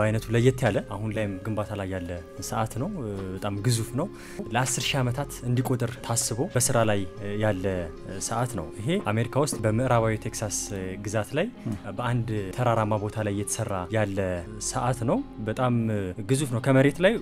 በአይነቱ ለየት ያለ አሁን ላይም ግንባታ ላይ ያለ ሰዓት ነው። በጣም ግዙፍ ነው። ለ10 ሺህ ዓመታት እንዲቆጥር ታስቦ በስራ ላይ ያለ ሰዓት ነው። ይሄ አሜሪካ ውስጥ በምዕራባዊ ቴክሳስ ግዛት ላይ በአንድ ተራራማ ቦታ ላይ እየተሰራ ያለ ሰዓት ነው። በጣም ግዙፍ ነው። ከመሬት ላይ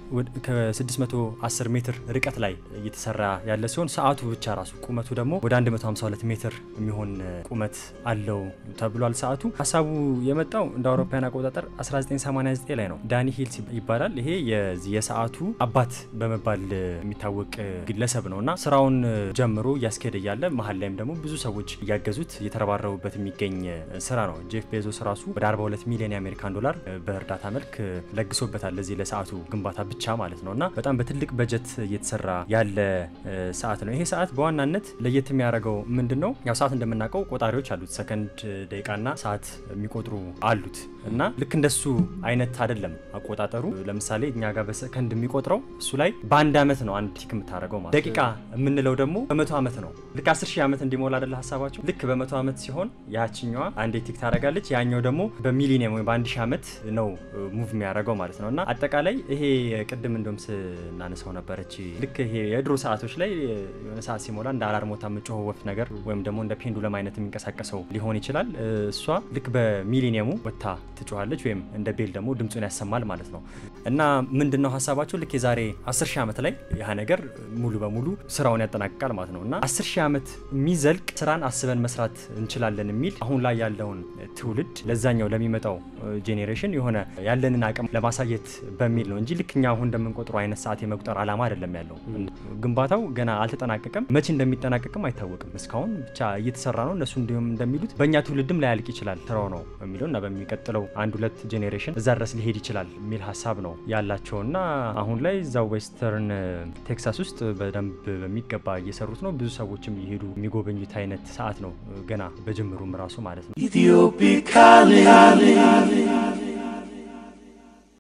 ከ610 ሜትር ርቀት ላይ እየተሰራ ያለ ሲሆን ሰዓቱ ብቻ ራሱ ቁመቱ ደግሞ ወደ 152 ሜትር የሚሆን ቁመት አለው ተብሏል። ሰዓቱ ሀሳቡ የመጣው እንደ አውሮፓውያን አቆጣጠር 1989 ላይ ነው። ዳኒ ሂልስ ይባላል። ይሄ የሰዓቱ አባት በመባል የሚታወቅ ግለሰብ ነው እና ስራውን ጀምሮ እያስኬደ እያለ መሀል ላይም ደግሞ ብዙ ሰዎች እያገዙት እየተረባረቡበት የሚገኝ ስራ ነው። ጄፍ ቤዞስ ራሱ ወደ 42 ሚሊዮን የአሜሪካን ዶላር በእርዳታ መልክ ለግሶበታል ለዚህ ለሰዓቱ ግንባታ ብቻ ማለት ነው እና በጣም በትልቅ በጀት እየተሰራ ያለ ሰዓት ነው። ይሄ ሰዓት በዋናነት ለየት የሚያደርገው ምንድን ነው? ያው ሰዓት እንደምናውቀው ቆጣሪዎች አሉት፣ ሰከንድ ደቂቃና ሰዓት የሚቆጥሩ አሉት እና ልክ እንደሱ አይነት አይደለም አቆጣጠሩ። ለምሳሌ እኛ ጋር በሰከንድ የሚቆጥረው እሱ ላይ በአንድ አመት ነው አንድ ቲክ የምታደርገው ማለት። ደቂቃ የምንለው ደግሞ በመቶ ዓመት ነው። ልክ 10 ሺህ ዓመት እንዲሞላ አይደለ ሀሳባቸው። ልክ በመቶ ዓመት ሲሆን ያችኛዋ አንዴ ቲክ ታደርጋለች፣ ያኛው ደግሞ በሚሊኒየም ወይም በአንድ ሺህ ዓመት ነው ሙቭ የሚያደርገው ማለት ነው እና አጠቃላይ ይሄ ቅድም እንደም ስናነሳው ነበረች ልክ ይሄ የድሮ ሰዓቶች ላይ የሆነ ሰዓት ሲሞላ እንደ አላርም ሞታ የምጮኸው ወፍ ነገር ወይም ደግሞ እንደ ፔንዱለም አይነት የሚንቀሳቀሰው ሊሆን ይችላል። እሷ ልክ በሚሊኒየሙ ወታ ትጮኋለች ወይም እንደ ቤል ደግሞ ድምፁን ያሰማል ማለት ነው እና ምንድን ነው ሀሳባቸው ልክ የዛሬ 10 ሺህ ዓመት ላይ ያ ነገር ሙሉ በሙሉ ስራውን ያጠናቅቃል ማለት ነው እና 10 ሺህ ዓመት የሚዘልቅ ስራን አስበን መስራት እንችላለን የሚል አሁን ላይ ያለውን ትውልድ ለዛኛው ለሚመጣው ጄኔሬሽን የሆነ ያለንን አቅም ለማሳየት በሚል ነው እንጂ ልክ እኛ አሁን እንደምንቆጥሩ አይነት ሰዓት የመቁጠር አላማ አይደለም ያለው። ግንባታው ገና አልተጠናቀቀም። መቼ እንደሚጠናቀቅም አይታወቅም። እስካሁን ብቻ እየተሰራ ነው። እነሱ እንዲሁም እንደሚሉት በእኛ ትውልድም ላያልቅ ይችላል ስራው ነው የሚለው እና በሚቀጥለው አንድ ሁለት ጄኔሬሽን እዛ ድረስ ሊሄድ ይችላል የሚል ሀሳብ ነው ያላቸው እና አሁን ላይ እዛው ዌስተርን ቴክሳስ ውስጥ በደንብ በሚገባ እየሰሩት ነው። ብዙ ሰዎችም እየሄዱ የሚጎበኙት አይነት ሰዓት ነው ገና በጅምሩም ራሱ ማለት ነው።